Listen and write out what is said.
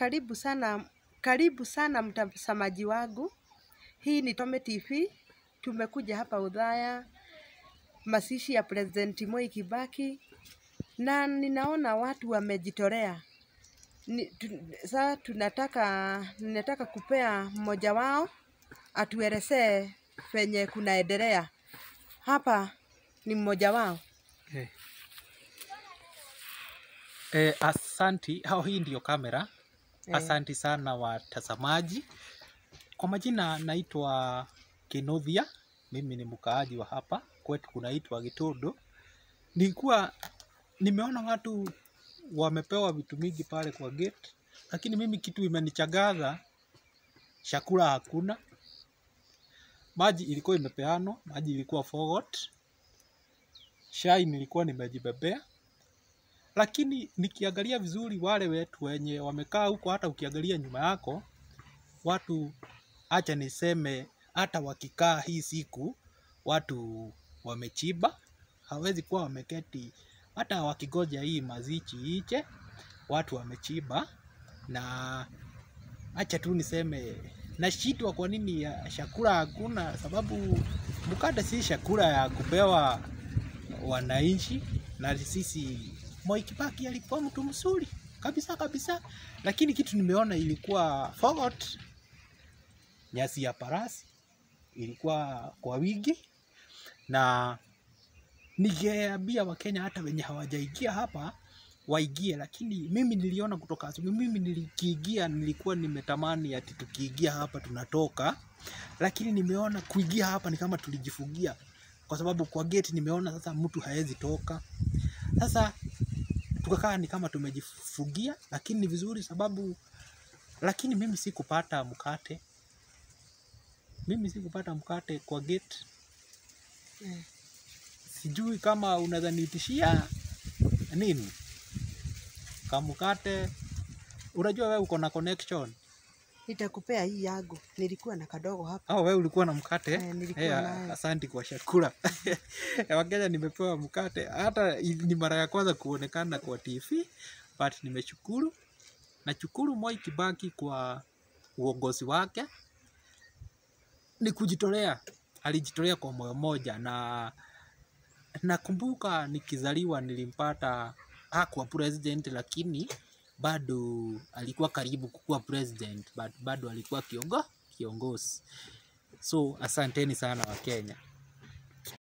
Karibu sana, karibu sana mtazamaji wangu. Hii ni Tome TV. Tumekuja hapa Udhaya, mazishi ya President Moi Kibaki, na ninaona watu wamejitolea. Ni, tu, sasa tunataka ninataka kupea mmoja wao atuelezee venye kunaendelea hapa. Ni mmoja wao. Eh. Eh, asanti. Hao, hii ndiyo kamera. Eh. Asanti sana watazamaji. Kwa majina naitwa Kinothia, mimi ni mkaaji wa hapa kwetu kunaitwa Gitondo. Nilikuwa nimeona watu wamepewa vitu mingi pale kwa gate, lakini mimi kitu imenichagaza, chakula hakuna, maji ilikuwa imepeanwa, maji ilikuwa forgot, chai nilikuwa nimejibebea lakini nikiangalia vizuri wale wetu wenye wamekaa huko, hata ukiangalia nyuma yako watu, acha niseme, hata wakikaa hii siku watu wamechiba, hawezi kuwa wameketi, hata wakigoja hii mazichi iche, watu wamechiba. Na acha tu niseme, nashitwa kwa nini ya chakula hakuna, sababu mkate si chakula ya kupewa wananchi, na sisi Moi Kibaki alikuwa mtu mzuri kabisa kabisa, lakini kitu nimeona ilikuwa forgot. Nyasi ya parasi ilikuwa kwa wingi, na ningeambia Wakenya hata wenye hawajaingia hapa waingie, lakini mimi niliona kutoka asubuhi, mimi nilikiingia, nilikuwa nimetamani ati tukiingia hapa tunatoka, lakini nimeona kuingia hapa ni kama tulijifungia, kwa sababu kwa gate nimeona sasa mtu haezi toka. Sasa tukakaa ni kama tumejifungia, lakini ni vizuri sababu, lakini mimi sikupata mkate, mimi sikupata mkate kwa gate. Eh. Sijui kama unaweza niitishia nini kamkate. Unajua wewe uko na connection Nitakupea hii yangu, nilikuwa na kadogo hapa. au wewe ulikuwa na mkate? Eh, nilikuwa Eh, nayo. asanti kwa chakula. Wakenya nimepewa mkate, hata i- ni mara ya kwanza kuonekana kwa TV, but nimeshukuru. Nashukuru Moi Kibaki kwa uongozi wake, ni kujitolea, alijitolea kwa moyo moja, na nakumbuka nikizaliwa nilimpata hakuwa president, lakini bado alikuwa karibu kukuwa president, but bado alikuwa kiongo, kiongozi. So asanteni sana Wakenya.